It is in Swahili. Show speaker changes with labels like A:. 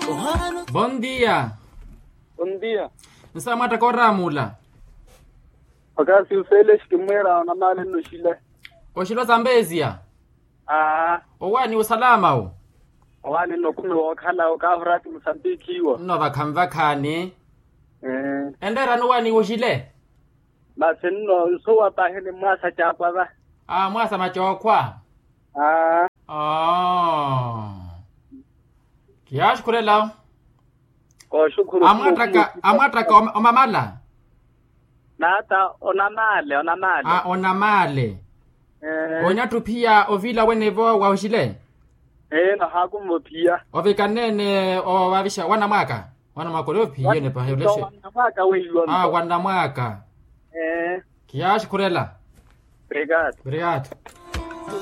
A: Bom dia.
B: Bom dia.
A: Nsamata koramula.
B: Wakati ufele shikimwera na mali no shile.
A: Oshilo Zambezia.
B: Ah,
A: Owani usalama o.
B: wani no kume wakhala ukavurati Mozambique iwo.
A: No vakhamva khani.
B: Eh,
A: Endera no wani ushile.
B: basi nno so wapahele mwasa chakwa ba.
A: Ah mwasa machokwa.
B: Ah,
A: Ah. Kiash kulela.
B: ko shukuru.
A: Amwataka amwataka om- omamala.
B: Nata ona mali, ona mali.
A: Ah onamale.
B: Eh,
A: Onyatu pia ovila wenevo wa ushile.
B: eh na hakumo pia.
A: Ovikanene o wavisha wana mwaka. Wana mwaka leo pia ne pa heleshe.
B: Mwaka weyo.
A: Ah wana mwaka.
B: Eh,
A: Kiash kulela.
B: obrigado.
A: Obrigado.